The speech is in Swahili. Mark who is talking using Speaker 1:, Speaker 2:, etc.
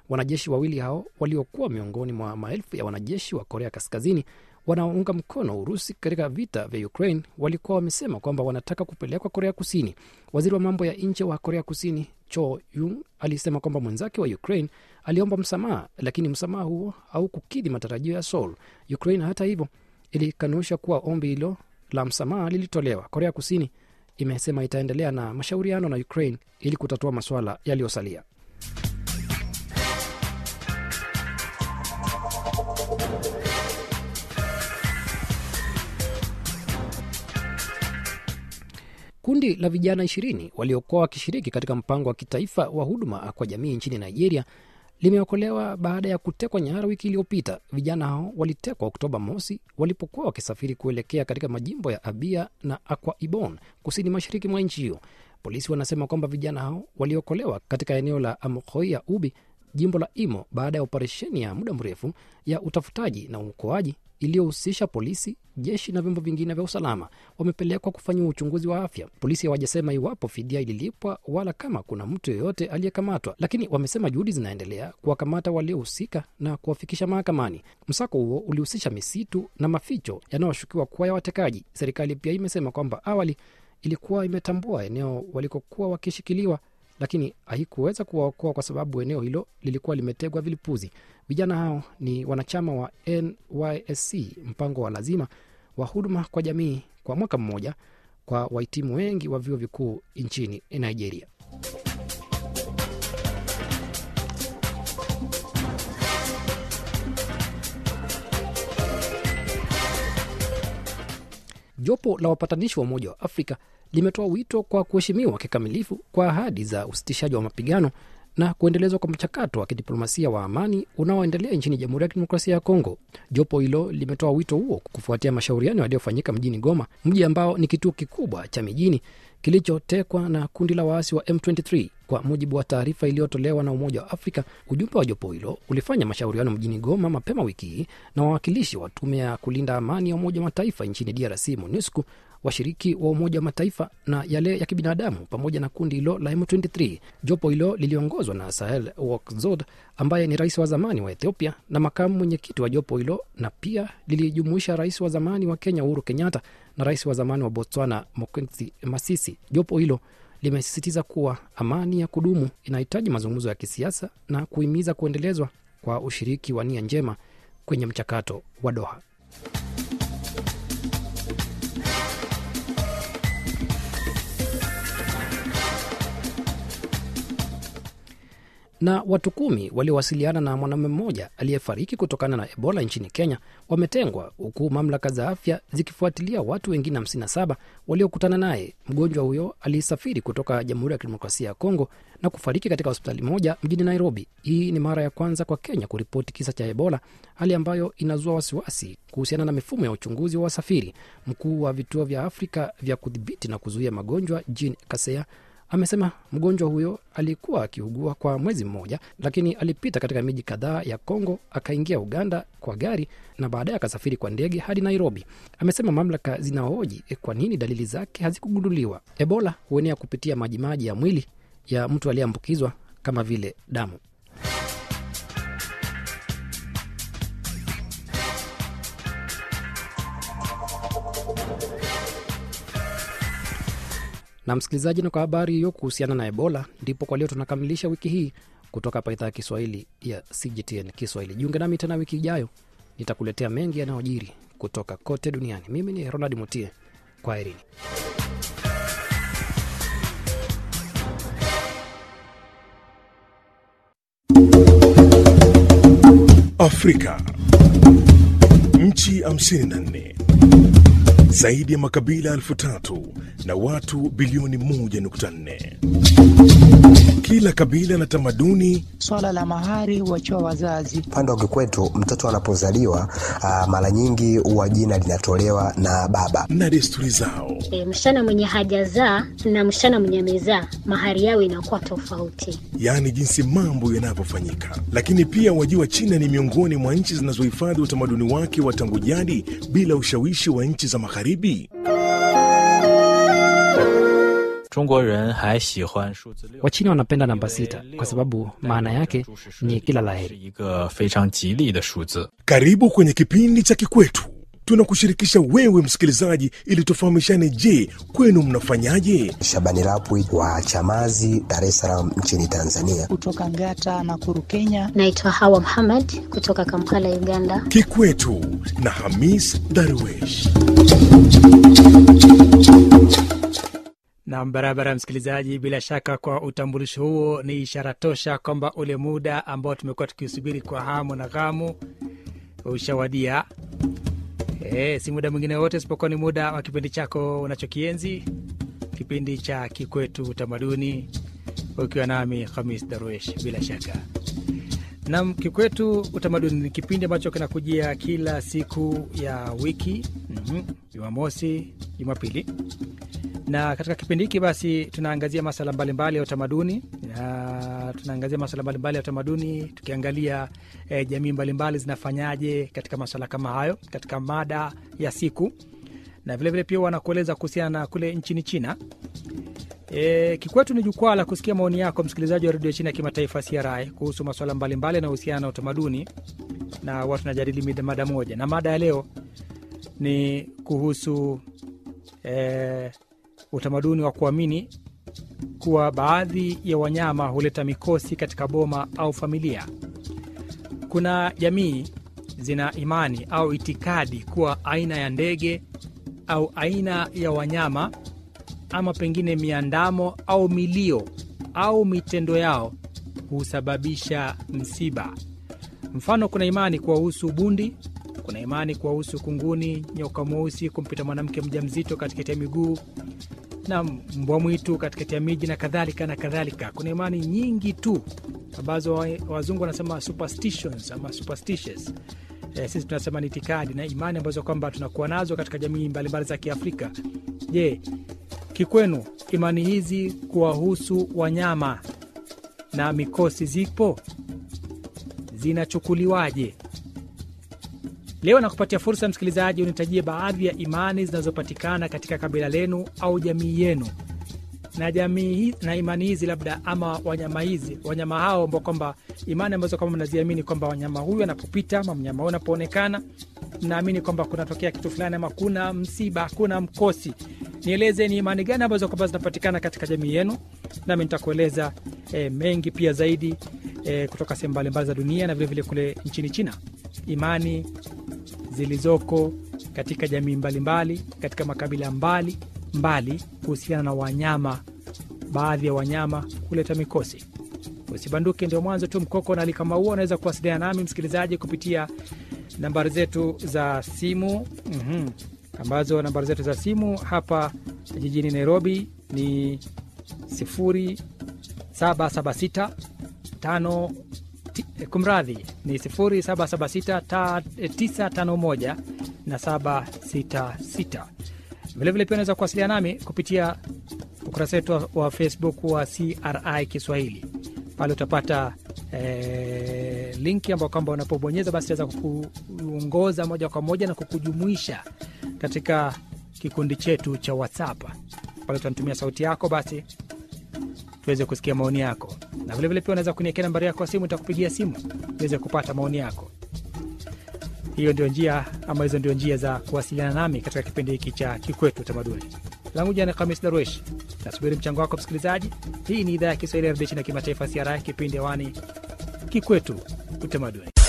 Speaker 1: Wanajeshi wawili hao waliokuwa miongoni mwa maelfu ya wanajeshi wa Korea Kaskazini wanaounga mkono Urusi katika vita vya Ukraine walikuwa wamesema kwamba wanataka kupelekwa Korea Kusini. Waziri wa mambo ya nje wa Korea Kusini Cho Yung alisema kwamba mwenzake wa Ukraine aliomba msamaha, lakini msamaha huo haukukidhi matarajio ya Seoul. Ukraine hata hivyo ilikanusha kuwa ombi hilo la msamaha lilitolewa. Korea Kusini imesema itaendelea na mashauriano na Ukraine ili kutatua masuala yaliyosalia. Kundi la vijana ishirini waliokuwa wakishiriki katika mpango wa kitaifa wa huduma kwa jamii nchini Nigeria limeokolewa baada ya kutekwa nyara wiki iliyopita. Vijana hao walitekwa Oktoba mosi walipokuwa wakisafiri kuelekea katika majimbo ya Abia na Akwa Ibom kusini mashariki mwa nchi hiyo. Polisi wanasema kwamba vijana hao waliokolewa katika eneo la Amokoia Ubi, jimbo la Imo, baada ya operesheni ya muda mrefu ya utafutaji na uokoaji iliyohusisha polisi, jeshi na vyombo vingine vya usalama. Wamepelekwa kufanyiwa uchunguzi wa afya. Polisi hawajasema iwapo fidia ililipwa wala kama kuna mtu yeyote aliyekamatwa, lakini wamesema juhudi zinaendelea kuwakamata waliohusika na kuwafikisha mahakamani. Msako huo ulihusisha misitu na maficho yanayoshukiwa kuwa ya watekaji. Serikali pia imesema kwamba awali ilikuwa imetambua eneo walikokuwa wakishikiliwa lakini haikuweza kuwaokoa kwa sababu eneo hilo lilikuwa limetegwa vilipuzi. Vijana hao ni wanachama wa NYSC, mpango wa lazima wa huduma kwa jamii kwa mwaka mmoja kwa wahitimu wengi wa vyuo vikuu nchini Nigeria. Jopo la wapatanishi wa Umoja wa Afrika limetoa wito kwa kuheshimiwa kikamilifu kwa ahadi za usitishaji wa mapigano na kuendelezwa kwa mchakato wa kidiplomasia wa amani unaoendelea nchini Jamhuri ya Kidemokrasia ya Kongo. Jopo hilo limetoa wito huo kufuatia mashauriano yaliyofanyika mjini Goma, mji ambao ni kituo kikubwa cha mijini kilichotekwa na kundi la waasi wa M23. Kwa mujibu wa taarifa iliyotolewa na Umoja wa Afrika, ujumbe wa jopo hilo ulifanya mashauriano mjini Goma mapema wiki hii na wawakilishi wa tume ya kulinda amani ya Umoja wa Mataifa nchini DRC, MONUSCO, washiriki wa Umoja wa Mataifa na yale ya kibinadamu pamoja na kundi hilo la M23. Jopo hilo liliongozwa na Sahel Workzod ambaye ni rais wa zamani wa Ethiopia na makamu mwenyekiti wa jopo hilo, na pia lilijumuisha rais wa zamani wa Kenya Uhuru Kenyatta na rais wa zamani wa Botswana Mokgweetsi Masisi. Jopo hilo limesisitiza kuwa amani ya kudumu inahitaji mazungumzo ya kisiasa na kuhimiza kuendelezwa kwa ushiriki wa nia njema kwenye mchakato wa Doha. na watu kumi waliowasiliana na mwanamume mmoja aliyefariki kutokana na Ebola nchini Kenya wametengwa huku mamlaka za afya zikifuatilia watu wengine 57 waliokutana naye. Mgonjwa huyo alisafiri kutoka Jamhuri ya Kidemokrasia ya Kongo na kufariki katika hospitali moja mjini Nairobi. Hii ni mara ya kwanza kwa Kenya kuripoti kisa cha Ebola, hali ambayo inazua wasiwasi kuhusiana na mifumo ya uchunguzi wa wasafiri. Mkuu wa vituo vya Afrika vya kudhibiti na kuzuia magonjwa Jean Kaseya amesema mgonjwa huyo alikuwa akiugua kwa mwezi mmoja, lakini alipita katika miji kadhaa ya Kongo, akaingia Uganda kwa gari na baadaye akasafiri kwa ndege hadi Nairobi. Amesema mamlaka zinahoji kwa nini dalili zake hazikugunduliwa. Ebola huenea kupitia majimaji ya mwili ya mtu aliyeambukizwa kama vile damu. na msikilizaji, na kwa habari hiyo kuhusiana na Ebola, ndipo kwa leo tunakamilisha wiki hii kutoka hapa idhaa ya Kiswahili ya CGTN Kiswahili. Jiunge nami tena wiki ijayo, nitakuletea mengi yanayojiri kutoka kote duniani. Mimi ni Ronald Mutie, kwa herini.
Speaker 2: Afrika, nchi 54 zaidi ya makabila elfu tatu na watu bilioni 1.4. Kila kabila na tamaduni.
Speaker 3: Swala la mahari huachiwa wazazi.
Speaker 4: Upande wa kikwetu, mtoto anapozaliwa mara nyingi huwa jina linatolewa na baba
Speaker 2: na desturi zao.
Speaker 5: E, msichana mwenye hajazaa na msichana mwenye amezaa mahari yao inakuwa tofauti,
Speaker 2: yaani jinsi mambo yanavyofanyika. Lakini pia wajua, China ni miongoni mwa nchi zinazohifadhi utamaduni wake wa tangu jadi bila ushawishi wa nchi za Magharibi.
Speaker 6: 中国人还喜欢数字六，
Speaker 1: Wachina wanapenda namba sita kwa sababu maana yake ni kila la
Speaker 6: 是
Speaker 1: heri.
Speaker 6: 一个非常吉利的数字。
Speaker 2: Karibu kwenye kipindi cha Kikwetu. Tunakushirikisha wewe msikilizaji, ili tufahamishane. Je, kwenu mnafanyaje?
Speaker 4: Shabani Rapwi wa Chamazi, Dar es Salaam nchini Tanzania.
Speaker 3: kutoka Ngata na Kuru, Kenya.
Speaker 5: Naitwa Hawa Muhammad kutoka Kampala, Uganda.
Speaker 2: Kikwetu na Hamis Darwesh.
Speaker 7: Nam, barabara msikilizaji, bila shaka kwa utambulisho huo ni ishara tosha kwamba ule muda ambao tumekuwa tukiusubiri kwa hamu na ghamu ushawadia. E, si muda mwingine wote isipokuwa ni muda wa kipindi chako unachokienzi, kipindi cha Kikwetu Utamaduni, ukiwa nami Hamis Darwesh. Bila shaka nam, Kikwetu Utamaduni ni kipindi ambacho kinakujia kila siku ya wiki, mhm, Jumamosi, Jumapili na katika kipindi hiki basi tunaangazia masala mbalimbali ya utamaduni na tunaangazia masala mbalimbali ya utamaduni tukiangalia eh, jamii mbalimbali zinafanyaje katika masala kama hayo katika mada ya siku na vilevile pia wanakueleza kuhusiana na kule nchini china E, kikwetu ni jukwaa la kusikia maoni yako msikilizaji wa redio China ya kimataifa CRI kuhusu masuala mbalimbali yanayohusiana na utamaduni na watu tunajadili mida- mada moja, na mada ya leo ni kuhusu e, utamaduni wa kuamini kuwa baadhi ya wanyama huleta mikosi katika boma au familia. Kuna jamii zina imani au itikadi kuwa aina ya ndege au aina ya wanyama ama pengine miandamo au milio au mitendo yao husababisha msiba. Mfano, kuna imani kuwahusu bundi, kuna imani kuwahusu kunguni, nyoka mweusi kumpita mwanamke mjamzito katikati ya miguu na mbwa mwitu katikati ya miji na kadhalika na kadhalika. Kuna imani nyingi tu ambazo wa- wazungu wanasema superstitions ama superstitious. E, sisi tunasema ni itikadi na imani ambazo kwamba tunakuwa nazo katika jamii mbalimbali za Kiafrika. Je, kikwenu imani hizi kuwahusu wanyama na mikosi zipo? Zinachukuliwaje? Leo nakupatia fursa msikilizaji, unitajie baadhi ya imani zinazopatikana katika kabila lenu au jamii yenu, na jamii hi- na imani hizi labda ama wanyama hizi wanyama hao ambao kwamba imani ambazo kwamba mnaziamini kwamba wanyama huyu anapopita ama mnyama huyu anapoonekana mnaamini kwamba kunatokea kitu fulani ama kuna msiba, kuna mkosi. Nieleze ni imani gani ambazo kwamba zinapatikana katika jamii yenu, nami nitakueleza e, mengi pia zaidi e, kutoka sehemu mbalimbali za dunia na vilevile kule nchini China, imani zilizoko katika jamii mbalimbali katika makabila mbali mbali kuhusiana na wanyama, baadhi ya wanyama kuleta mikosi. Usibanduke, ndio mwanzo tu mkoko na alikama huo. Unaweza kuwasiliana nami msikilizaji kupitia nambari zetu za simu mm ambazo nambari zetu za simu hapa jijini Nairobi ni 0776 tano ti- eh, kumradhi ni 0776 ta- eh, 951 na 766. Vilevile pia unaweza kuwasiliana nami kupitia ukurasa wetu wa- wa Facebook wa CRI Kiswahili. Pale utapata eh, linki ambao kwamba unapobonyeza basi itaweza kukuongoza moja kwa moja na kukujumuisha katika kikundi chetu cha WhatsApp. Pale utanitumia sauti yako basi tuweze kusikia maoni yako, na vilevile pia unaweza kuniekea nambari yako ya simu, nitakupigia simu niweze kupata maoni yako. Hiyo ndio njia ama hizo ndio njia za kuwasiliana nami katika kipindi hiki cha Kikwetu Utamaduni. Langu jina ni Khamis Darwesh, nasubiri mchango wako msikilizaji. Hii ni idhaa ya Kiswahili ya redio China kimataifa CRI, kipindi hewani Kikwetu Utamaduni.